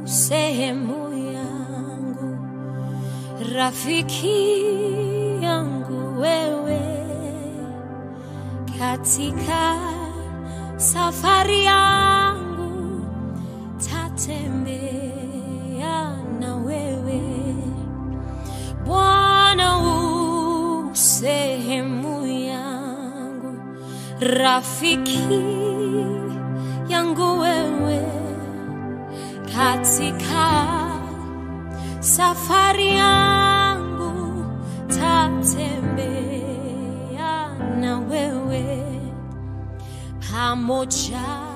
sehemu yangu, rafiki yangu wewe, katika safari yangu tatembea na wewe Bwana, u sehemu yangu, rafiki yangu wewe, katika safari yangu tatembea na wewe pamoja